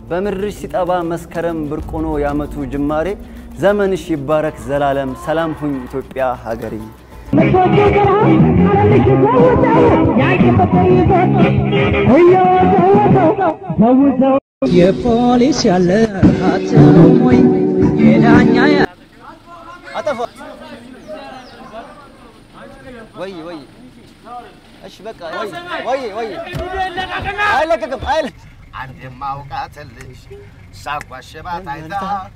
በምድርሽ ሲጠባ መስከረም ብርቅ ሆኖ የዓመቱ ጅማሬ ዘመንሽ ይባረክ ዘላለም ሰላም ሁኝ ኢትዮጵያ ሀገሬ። የፖሊስ ያለ አትሉም ወይ የዳኛ ያ አጠፋ ወይ ወይ እሺ በቃ ወይ ወይ ወይ አይለቀቅም አይለቀቅም አንድ የማውቃትን ልጅ ሳጓሸባት አይታ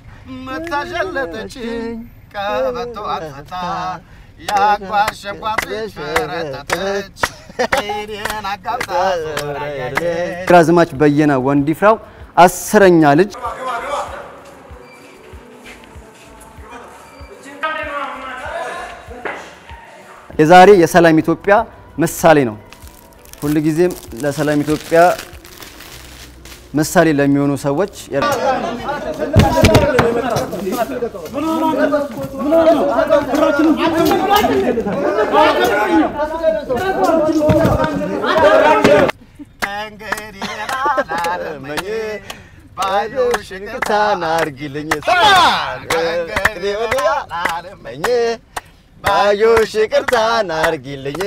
መታሸለጠችኝ ቀበቶ አጥፍታ ያጓሸኳት ልጅ ፈረጠጠች እኔን አጋብታ ዞራያለች ግራዝማች በየነ ወንዲፍራው አስረኛ ልጅ የዛሬ የሰላም ኢትዮጵያ ምሳሌ ነው። ሁልጊዜም ለሰላም ኢትዮጵያ ምሳሌ ለሚሆኑ ሰዎች እንግዲህ ላላለመኝ ባዩ ሽንቅታን አርጊልኝ እንግዲህ ላላለመኝ ባዮሽ ይቅርታን አርጊልኝ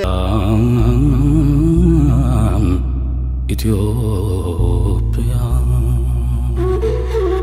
ኢትዮጵያ